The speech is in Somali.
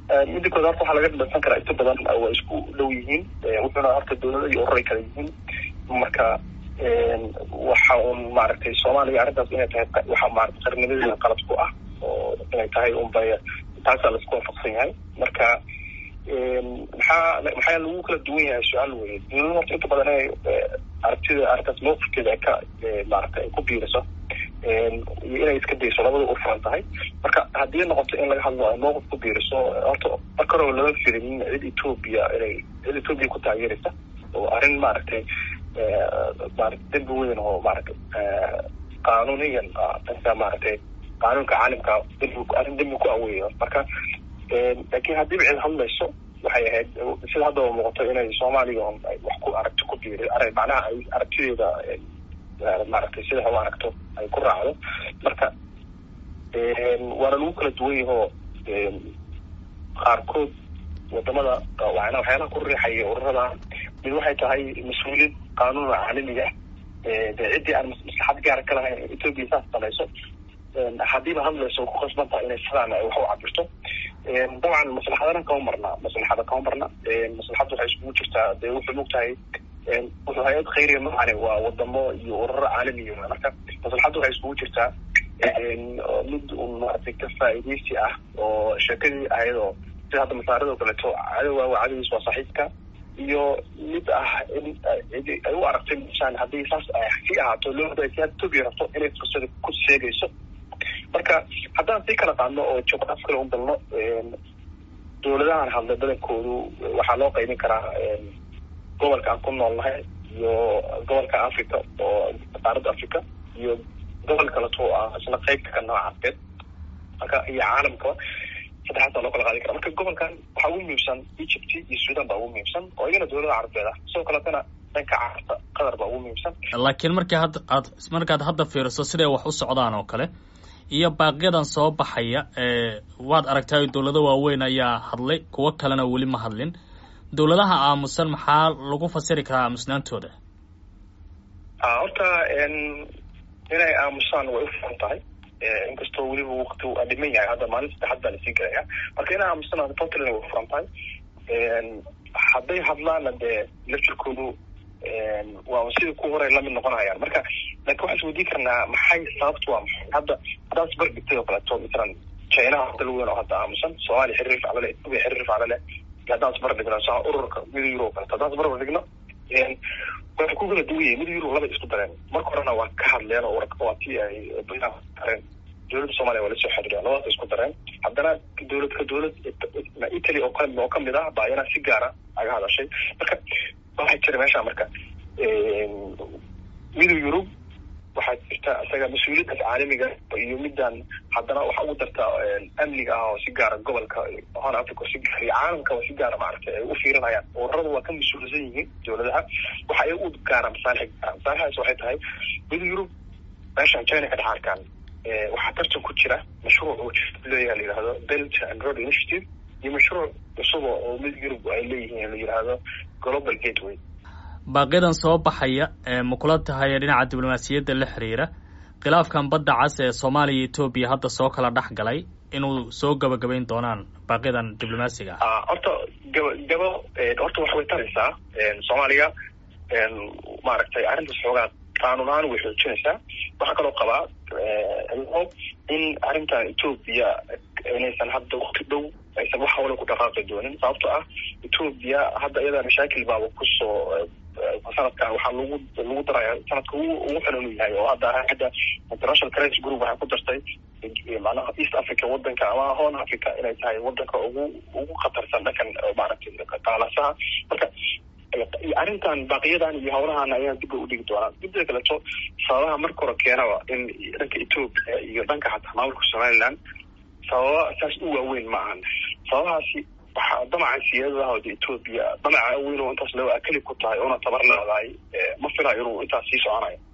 midda kood horta waxaa laga dhadhansan karaa inta badan waa isku dhow yihiin wuxuuna horta dawlada iyo ururay kala yihiin marka waxa un maaragtay soomaaliya arrintaas inay tahay waxa maarata qarnimadeeda qalad ku ah oo inay tahay unbay taasaa laisku waafaqsan yahay marka maxaa maxaa lagu kala duwan yahay su-aal weye dawlada horta inta badan inay aragtida arrintaas mawqifkeeda ay ka maarata ay ku biiriso iyo inay iska dayso labada u furan tahay marka haddii noqoto in laga hadlo ay mawqif ku biiriso horta marka hore lama firin cid etoobiya inay cid etoobiya ku taageeraysa oo arrin maaragtay maarata dembi weyn oo maaragtay qaanuniyan dhanka maaragtay qaanuunka caalamka dembi arrin dembi ku aweeyo marka laakiin haddiiba cid hadlayso waxay ahayd sida haddaba muuqato inay soomaaliya on wax ku aragti ku biiri ar macnaha ay aragtideeda maaragtay sida u aragto ay ku raacdo marka waana lagu kala duwan yahoo qaarkood wadamada wana waxyaalaha ku riixaya ururada mid waxay tahay mas-uuliyad qaanuun caalamiga de ciddii aan maslaxad gaara ka lahayn etoobiya saas samayso haddiiba hadlayso ku khasban tahay inay sidaan wax u cabirto dabcan maslaxadana kama marna maslaxada kama marna maslaxadda waxay iskugu jirtaa dee wuxuu mogtahay wuxuu hay-ad khayriya macane waa wadamo iyo ururo caalamiya marka maslaxadda waxay iskugu jirtaa mid un maaragtay ka faa'iidaysi ah oo sheekadii ahayd oo sida hadda masaarado kaleeto cadowga waa cadowgiis waa saaxiibka iyo mid ah in ay u aragtay misaan haddii saas sii ahaato loo si had etoobiya rabto inay fursada ku sheegayso marka haddaan sii kala qaadno oo juqraaf kale u dalno dawladahan hadlay badankoodu waxaa loo qaybin karaa gobolka aan ku noolnahay iyo gobolka africa oo qaaradda africa iyo gobol kaleto oo ah isna qeybka ka nooca afeed marka iyo caalamkaba saddexaasaa loo kala qaadi kara marka gobolkan waxaa ugu muhiimsan egypt iyo sudan baa ugu muhiimsan oo iyagana dawlada carabeed ah sidoo kaletana dhanka carabta qatar baa ugu muhiimsan laakiin markii hadda aad markaad hadda fiiriso siday wax u socdaan oo kale iyo baaqyadan soo baxaya waad aragtay dawlado waaweyn ayaa hadlay kuwo kalena weli ma hadlin dawladaha aamusan maxaa lagu fasiri karaa aamusnaantooda horta inay aamusaan way u furan tahay inkastoo weliba wakti aa dhiman yahay hadda maalin saddexaad baa lasii gelaya marka inay aamusaan puntland way furan tahay hadday hadlaana dee laftirkoodu waa sidii ku horay lamid noqonayaan marka laakin waxaan isweydiin karnaa maxay sababtu waa maxay hadda haddaad isbarbigtay oo kaleeto masalan chinaha dal weyn oo hadda aamusan soomaaliya xiriir faclo leh etoobiya xiriir faclo leh haddaan isbarbigno sa ururka mida euro o kaleto haddaan isbarbigno waxay ku kala duwan yihin mida euro labay isku dareen marka horena waa ka hadleen oo waa tii ay dareen dawladda soomaliya waa lasoo xiriireen labadaas isku dareen haddana dawlad ka dawlad italy oo kale oo kamid ah baa iyana si gaara aga hadashay marka waxaa jira meesha marka midow yurub waxaa jirta isaga mas-uuliyaddaas caalamiga iyo midaan haddana waxa ugu darta amniga ah oo si gaara gobolka hon africa oo si gaara iyo caalamka oo si gaara maaragtay ay u fiirinayaan ururada waa ka mas-uulsan yihiin dawladaha waxa ay u gaaraan masaalix gaara masaalixdaas waxay tahay midow yurub meeshan china ka dhex arkaan waxaa tartan ku jira mashruuc uu leeyaha la yihahdo belt and road initiative iyo mashruuc cusuba oo mid yurub ay leeyihiin la yihahdo global gateway baaqiyadan soo baxaya ma kula tahay dhinaca diblomaasiyadda la xiriira khilaafkan badda cas ee soomaaliya iyo etoobiya hadda soo kala dhex galay inuu soo gabagabayn doonaan baaqiyadan diblomaasiga ah horta gaba gabo horta wax way taraysaa soomaaliya maaragtay arrintaas xoogaa qaanuun ahaan way xoojinaysaa waxaa kaloo qabaa in arrintan etoobiya inaysan hadda wakti dhow aysan wax hawla ku dhaqaaqi doonin sababto ah etoobiya hadda iyadaa mashaakil baaba kusoo sanadkan waxaa lagu lagu daraya sanadka ugu ugu xun inuu yahay oo hadda hadda international crisis group waxay ku dartay macnaha east africa wadanka ama horn africa inay tahay wadanka ugu ugu khatarsan dhankan maaragtay qaalasaha marka arrintan baaqiyadan iyo hawlahan ayaa dib bay udhigi doonaan midda kaleto sababaha marka hore keenaba in dhanka etoobiya iyo dhanka xataa maamulka somaliland sababa saas u waaweyn ma ahan sababahaasi waxaa damaca siyaadadaha de etoobiya damaca weyn oo intaas loo akali ku tahay oona tabar leedahay ma filayo inuu intaas sii soconayo